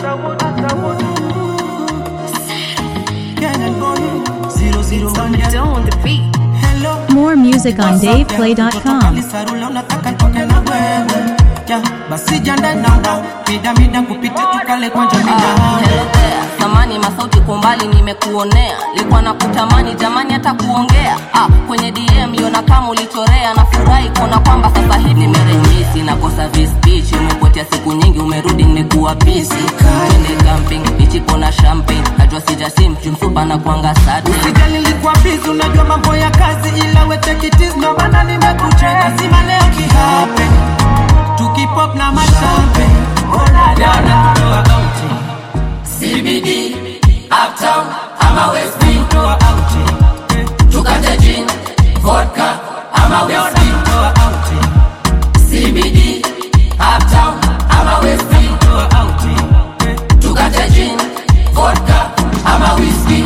on the beat. More music on DavePlay.com. Sarula unataka nitoke na wewe ya basi janda nanga mida mida kupita tukale kwanja mida Hello there, samani masauti kwa mbali nimekuonea likuwa na kutamani jamani hata kuongea ah, kwenye dm yona kama ulichorea nafurahi kuona kwamba sasa hivi nimerejisi nakosa vispeech umepotea siku nyingi umerudi nimekuwa busy twende camping ichipo na champagne najua sijasim chumsupa na kuanga sati Usijali nilikuwa busy unajua mambo ya kazi ila we take it easy ndo maana nimekucheka sima leo kihape tukipop na mashampe leo nakutoa auti CBD, Uptown, ama West Wing, toa auti tukate gin, vodka, ama leo whiskey. nakutoa auti CBD, Uptown, ama West Wing, toa auti tukate gin, vodka, ama whiskey.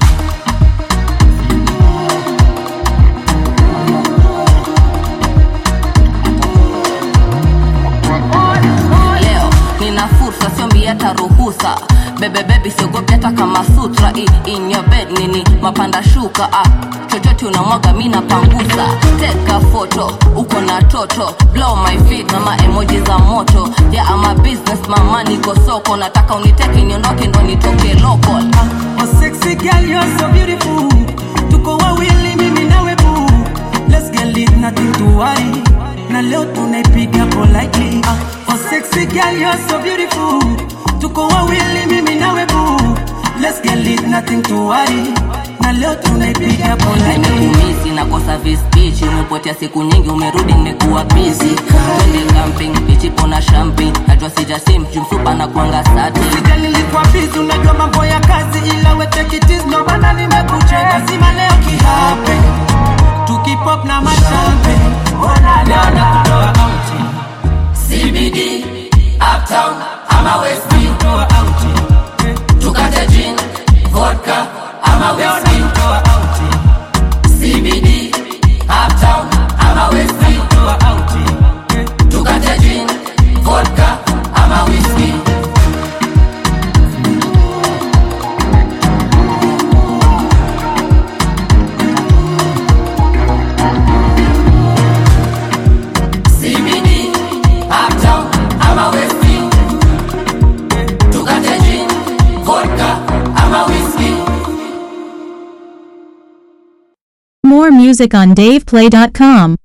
leo nina fursa siombi hata ruhusa bebebebi siogopi hata kama sutra I, in your bed nini mapanda shuka ah. chochote unamwaga mi napangusa teka foto uko na toto blow my feet na maemoji za moto ya yeah, ama business mama niko soko nataka uniteke niondoke ndo nitoke local Oh sexy girl, you're so beautiful. Tuko wawili mimi nawe boo. Let's get lit, nothing to worry. Na leo tunaipiga politely. Oh sexy girl, you're so beautiful. Tuko wawili mimi nawe boo. Let's get lit, nothing to worry. Na leo tunaipiga politely. nimekumisi nakosa vispeech umepotea siku nyingi umerudi nimekuwa busy twende camping ichipo na champagne najua sijasim chumsupa na kuanga sati Sija nilikuwa busy, unajua mambo ya kazi ila we take it easy, ndo maana nimekucheka sima leo kihape tukipop na mashampe leo nakutoa auti CBD, Uptown, ama West Wing, toa auti tukate gin, vodka, ama leo whiskey. nakutoa auti CBD, Uptown, ama West Wing, toa auti tukate gin, vodka, ama whiskey. CBD, Uptown, ama West Wing, tukate gin, vodka, ama whiskey. More music on DavePlay.com.